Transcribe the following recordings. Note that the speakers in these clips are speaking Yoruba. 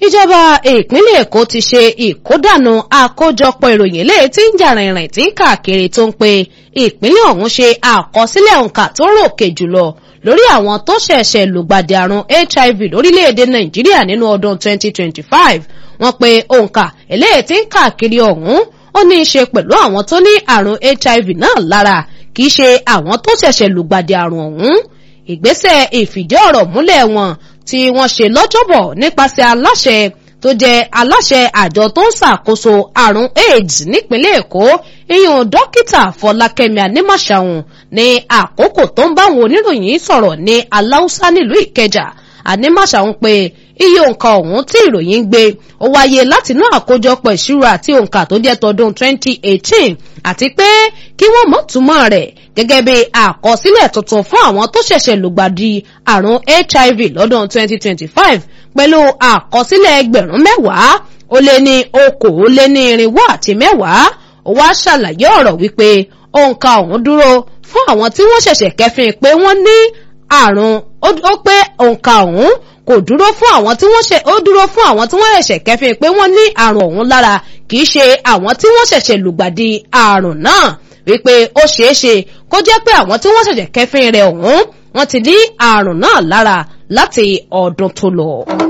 ìjọba ìpínlẹ̀ èkó ti ṣe ìkódànù àkójọpọ̀ ìròyìn léè tí ń jà rìnrìn tí ń káàkiri tó ń pe ìpínlẹ̀ ọ̀hún ṣe àkọsílẹ̀ òǹkà tó ròkè jùlọ lórí àwọn tó ṣẹ̀ṣẹ̀ lùgbàdì àrùn hiv lórílẹ̀‐èdè nàìjíríà nínú ọdún 2025 wọ́n pe òǹkà eléyìí tí ń káàkiri ọ̀hún ó ní í ṣe pẹ̀lú àwọn tó ní àrùn hiv náà lára kì í ṣe àwọn tó ṣẹ̀ṣẹ̀ lùgbàdì àrùn ọ̀hún ìgbésẹ̀ ìfìdí ọ̀rọ̀ múlẹ̀ wọn tí wọ́n ṣe lọ́jọ́bọ̀ nípasẹ̀ aláṣẹ tó jẹ́ aláṣẹ àjọ tó ń ṣàkóso àrùn aids nípínlẹ̀ èkó ìyún dókítà fọlákẹ́mi anímàṣàhùn ní àkókò tó ń báwọn oníròyìn sọ̀rọ̀ ní aláùsá nílùú ìkẹjà anímàṣàhùn pé iye òǹkà ọ̀hún tí ìròyìn gbé ó wáyé látinú àkójọpọ̀ ìṣirò àti òǹkà tó jẹ́ tọdún 2018 àti pé kí wọ́n mọ̀ túmọ̀ rẹ̀ gẹ́gẹ́ bí àkọsílẹ̀ tuntun fún àwọn tó ṣẹ̀ṣẹ̀ lùgbàdì àrùn hiv lọ́dún 2025 pẹ̀lú àkọsílẹ̀ ẹgbẹ̀rún mẹ́wàá ó lé ní okòó lé ní irinwó àti mẹ́wàá ó wá ṣàlàyé ọ̀rọ̀ wípé òǹkà ọ̀hún dúró fún àwọn tí wọ́n ṣẹ̀ṣẹ̀ kẹfìn pé wọ́n ní àrùn ó pé òǹkà ọ̀hún kò dúró fún àwọn tí wọ́n ṣe ó dúró fún àwọn tí wọ́n ṣẹ̀ṣẹ̀ kẹfìn pé wọ́n ní àrùn ọ̀hún lára kì í ṣe àwọn tí wọ́n ṣẹ̀ṣẹ̀ lùgbàdì àrùn náà wípé ó ṣeé ṣe kó jẹ́ pé àwọn tí wọ́n ṣẹ̀ṣẹ̀ kẹfìn rẹ̀ ọ̀hún wọ́n ti ní àrùn náà lára láti ọdún tó lọ.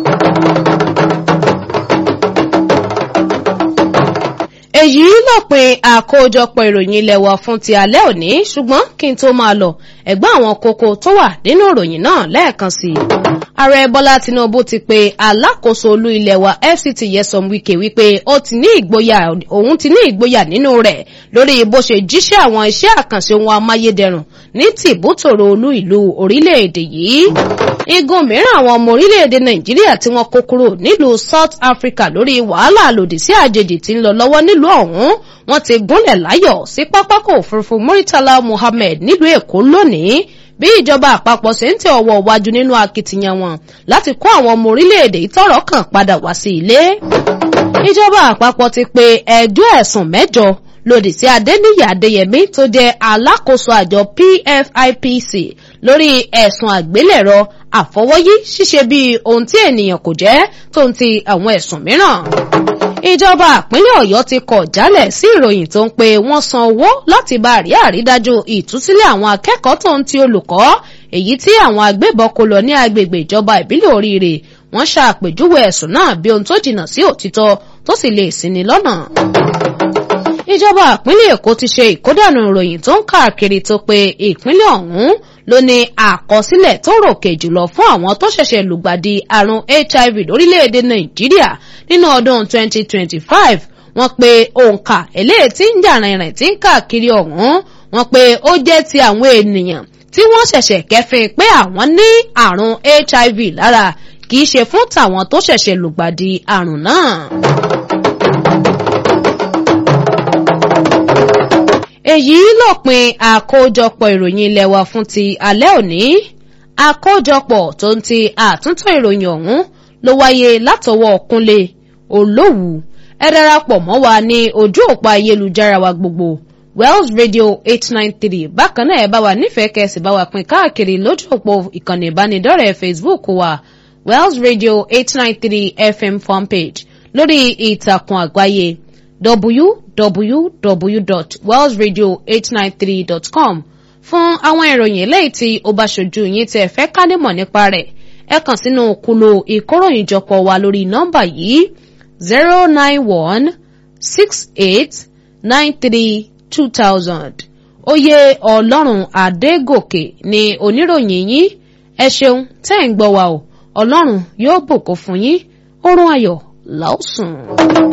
èyí lópin àkójọpọ̀ ìròyìn ilé wa fún ti alẹ́ òní ṣùgbọ́n kí n tó máa lọ ẹ̀gbọ́n àwọn kókó tó wà nínú ìròyìn náà lẹ́ẹ̀kan sí i. ààrẹ bọ́lá tinubu ti pe alákòóso olú ilé wa fct yẹsọm wike wípé ó ti ní ìgboyà òun ti ní ìgboyà nínú rẹ̀ lórí bó ṣe jíṣẹ́ àwọn iṣẹ́ àkànṣe ohun amáyédẹrùn ní tìbútòrò olú ìlú orílẹ̀-èdè yìí. igun mìíràn àwọn ọmọ orílẹ̀-èdè nàìjíríà tí wọ́n kó kúrò nílùú south africa lórí wàhálà lòdì sí àjèjì tí ń lọ lọ́wọ́ nílùú ọ̀hún wọ́n ti gúnlẹ̀ láyọ̀ sí pápákọ̀ òfurufú muritala muhammed nílùú èkó lónìí bí ìjọba àpapọ̀ ṣe ń tẹ ọwọ́ iwájú nínú akitiyan wọn láti kó àwọn ọmọ orílẹ̀-èdè ìtọ́rọ̀ kan padà wá sí ilé. ìjọba àpapọ̀ ti pe ẹjọ́ ẹ̀sùn mẹ́jọ lòdì sí adéníyì adéyẹmí tó jẹ́ alákòóso àjọ pfipc lórí ẹ̀sùn àgbélẹ̀rọ àfọwọ́yí ṣíṣe bíi ohun tí ènìyàn kò jẹ́ tó ń ti àwọn ẹ̀sùn mìíràn ìjọba àpínlẹ̀ ọ̀yọ́ ti kọ̀ jálẹ̀ sí ìròyìn tó ń pe wọ́n san owó láti bá rí àrídájú ìtúsílẹ̀ àwọn akẹ́kọ̀ọ́ tó ń ti olùkọ́ èyí tí àwọn agbébọn kó lọ ní agbègbè ìjọba ìbílẹ̀ oríire wọ́n ṣàpèjúwe ẹ̀sùn náà bí ohun tó jìnnà sí òtítọ́ tó sì lè ṣini lọ́nà ìjọba ìpínlẹ̀ èkó ti ṣe ìkódànù ìròyìn tó ń káàkiri tó pé ìpínlẹ̀ ọ̀hún ló ní àkọsílẹ̀ tó ròkè jùlọ fún àwọn tó ṣẹ̀ṣẹ̀ lùgbàdì àrùn hiv lórílẹ̀‐èdè nàìjíríà nínú ọdún 2025 wọ́n pe òǹkà eléyìí tí ń jà rìnrìn tí ń káàkiri ọ̀hún wọ́n pe ó jẹ́ ti àwọn ènìyàn tí wọ́n ṣẹ̀ṣẹ̀ kẹfin pé àwọn ní àrùn hiv lára kì í ṣe fún tàwọn tó ṣẹ̀ṣẹ̀ lùgbàdì àrùn náà. èyí lópin àkójọpọ̀ ìròyìn ilé wa fún ti alẹ́ òní àkójọpọ̀ tó ń ti àtúntò ìròyìn ọ̀hún ló wáyé látọwọ́ kúnlé olówù ẹ darapọ̀ mọ́ wa ní ojú òpó ayélujára wa gbogbo wells radio eight nine three bákan náà ẹ bá wa nífẹ̀ẹ́ kẹsì bá wa pín káàkiri lójú òpó ìkànnì ìbánidọ́rẹ̀ẹ́ facebook wa wells radio eight nine three fm fanpage lórí ìtàkùn àgbáyé www.wellsradio893.com fún àwọn ìròyìn eléyìí tí ó bá ṣojú yín tí ẹ fẹ́ ká nímọ̀ nípa rẹ̀ ẹ kàn sínú kúlò ìkóròyìnjọpọ̀ wa lórí nọ́mbà yìí zero nine one six eight nine three two thousand oyè ọlọ́run adégòkè ni oníròyìn yín ẹ ṣeun tẹ́ ń gbọ́ wa o ọlọ́run yóò bùkún fún yín oorun ayọ̀ làásùn.